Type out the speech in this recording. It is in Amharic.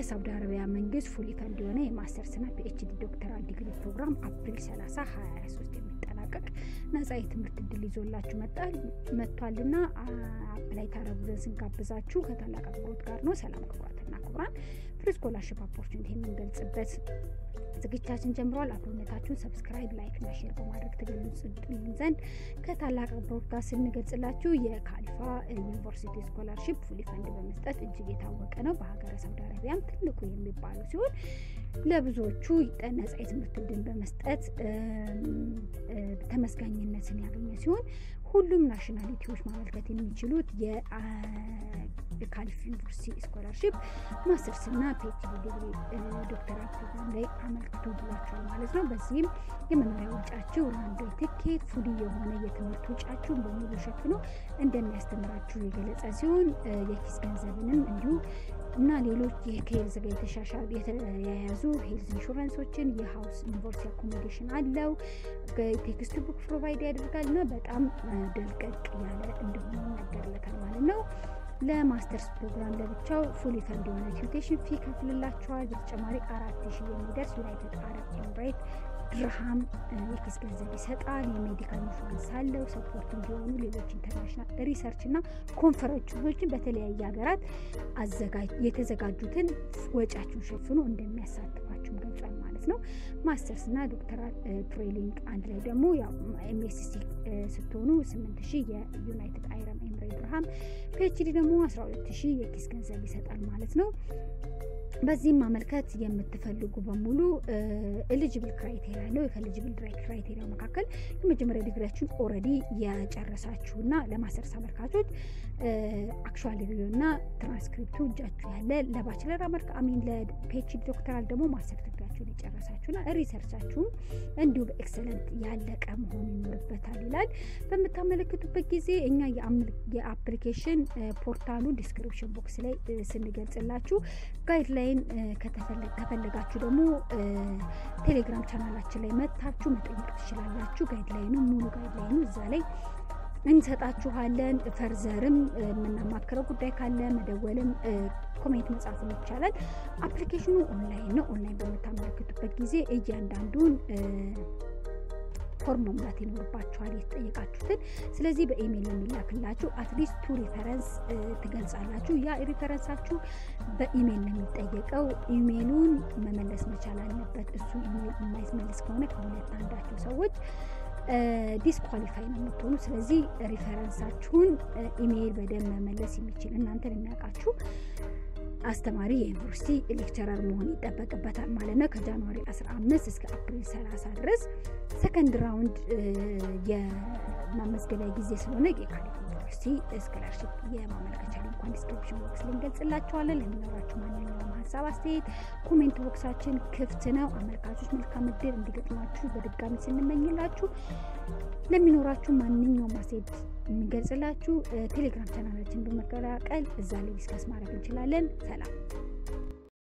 የሳውዲ አረቢያ መንግስት ፉሊ ፈንድ የሆነ የማስተርስና ፒኤችዲ ዶክተራል ዲግሪ ፕሮግራም አፕሪል 30 2023 የሚጠናቀቅ ነጻ የትምህርት እድል ይዞላችሁ መጥቷልና አፕላይ ታረጉ ዘንድ ስንጋብዛችሁ ከታላቅ አክብሮት ጋር ነው። ሰላም ክቡራትና ክቡራን ፍሪ ስኮላርሽፕ ኦፖርቹኒቲ የምንገልጽበት ዝግጅታችን ጀምሯል። አብሮነታችሁን ሰብስክራይብ፣ ላይክ እና ሼር በማድረግ ትገልጹልን ዘንድ ከታላቅ አክብሮት ጋር ስንገልጽላችሁ የካሊፋ ዩኒቨርሲቲ ስኮላርሽፕ ፉሊ ፈንድ በመስጠት እጅግ የታወቀ ነው። በሀገረ ሳውዲ አረቢያም ትልቁ የሚባለው ሲሆን ለብዙዎቹ ነጻ የትምህርት እድል በመስጠት ተመስጋኝነትን ያገኘ ሲሆን ሁሉም ናሽናሊቲዎች ማመልከት የሚችሉት የካሊፍ ዩኒቨርሲቲ ስኮላርሽፕ ማስተርስ እና ፒኤችዲ ዲግሪ ዶክተራል ፕሮግራም ላይ አመልክቱ ብሏቸዋል ማለት ነው። በዚህም የመኖሪያ ውጫችሁ ራንዶ ትኬት ፉሊ የሆነ የትምህርት ውጫችሁን በሙሉ ሸፍኖ እንደሚያስተምራችሁ የገለጸ ሲሆን የኪስ ገንዘብንም እንዲሁ እና ሌሎች ከሄልዝ ጋር የተሻሻሉ የተያያዙ ሄልዝ ኢንሹራንሶችን የሀውስ ዩኒቨርሲቲ አኮሞዴሽን አለው። ቴክስት ቡክ ፕሮቫይድ ያደርጋል እና በጣም ደልቀቅ ያለ እንደሆነ ይነገርለታል ማለት ነው። ለማስተርስ ፕሮግራም ለብቻው ፉሊ ፈንድ የሆነ ቲዩቴሽን ፊ ከፍልላቸዋል። በተጨማሪ አራት ሺህ የሚደርስ ዩናይትድ አረብ ኤምሬት ድርሃም የኪስ ገንዘብ ይሰጣል። የሜዲካል ኢንሹራንስ አለው። ሰፖርት እንዲሆኑ ሌሎች ኢንተርናሽናል ሪሰርች እና ኮንፈረንሶችን በተለያየ ሀገራት የተዘጋጁትን ወጪያችሁን ሸፍኖ እንደሚያሳትፋችሁም ገልጿል ማለት ነው። ማስተርስ እና ዶክተራል ትሬኒንግ አንድ ላይ ደግሞ ኤምኤስሲ ስትሆኑ 8 ሺህ የዩናይትድ አይረም ኤምሬት ድርሃም፣ ፒኤችዲ ደግሞ 12 ሺህ የኪስ ገንዘብ ይሰጣል ማለት ነው። በዚህም ማመልከት የምትፈልጉ በሙሉ ኤሊጅብል ክራይቴሪያ አለው። ከኤሊጅብል ክራይቴሪያ መካከል የመጀመሪያ ዲግሪያችሁን ኦልሬዲ የጨረሳችሁና ለማስተርስ አመልካቾች አክቹዋሊ ሪቪው እና ትራንስክሪፕቱ እጃችሁ ያለ ለባችለር አመልካ አሚን ለፒኤችዲ ዶክተራል ደግሞ ማስተር ዲግሪያችሁን የጨረሳችሁና ሪሰርቻችሁም እንዲሁ በኤክሰለንት ያለቀ መሆን ይኖርበታል ይላል። በምታመለክቱበት ጊዜ እኛ የአፕሊኬሽን ፖርታሉ ዲስክሪፕሽን ቦክስ ላይ ስንገልጽላችሁ ጋይድላይን ከፈለጋችሁ ደግሞ ቴሌግራም ቻናላችን ላይ መታችሁ መጠየቅ ትችላላችሁ። ጋይድላይኑ ሙሉ ጋይድላይኑ እዛ ላይ እንሰጣችኋለን። ፈርዘርም የምናማክረው ጉዳይ ካለ መደወልም ኮሜንት መጻፍም ይቻላል። አፕሊኬሽኑ ኦንላይን ነው። ኦንላይን በምታመለክቱበት ጊዜ እያንዳንዱን ፎርም መሙላት ይኖርባችኋል የተጠየቃችሁትን። ስለዚህ በኢሜይል የሚላክላችሁ አትሊስት ቱ ሪፈረንስ ትገልጻላችሁ። ያ ሪፈረንሳችሁ በኢሜይል ነው የሚጠየቀው። ኢሜይሉን መመለስ መቻል አለበት። እሱ ኢሜይል የማይመልስ ከሆነ ከሁለት አንዳቸው ሰዎች ዲስኳሊፋይ ነው የምትሆኑ። ስለዚህ ሪፈረንሳችሁን ኢሜይል በደንብ መመለስ የሚችል እናንተን የሚያውቃችሁ አስተማሪ የዩኒቨርሲቲ ሌክቸረር መሆን ይጠበቅበታል ማለት ነው። ከጃንዋሪ 15 እስከ አፕሪል 30 ድረስ ሰከንድ ራውንድ የማመዝገቢያ ጊዜ ስለሆነ የካሊፍ ዩኒቨርሲቲ ስኮላርሽፕ የማመልከቻ ሊንኳን ዲስክሪፕሽን ቦክስ ላይ እንገልጽላችኋለን። ለሚኖራችሁ ማንኛውም ሀሳብ አስተያየት ኮሜንት ቦክሳችን ክፍት ነው። አመልካቾች መልካም እድል እንዲገጥማችሁ በድጋሚ ስንመኝላችሁ ለሚኖራችሁ ማንኛውም አስተያየት የምንገልጽላችሁ ቴሌግራም ቻናላችን በመቀላቀል እዛ ላይ ዲስከስ ማድረግ እንችላለን። ሰላም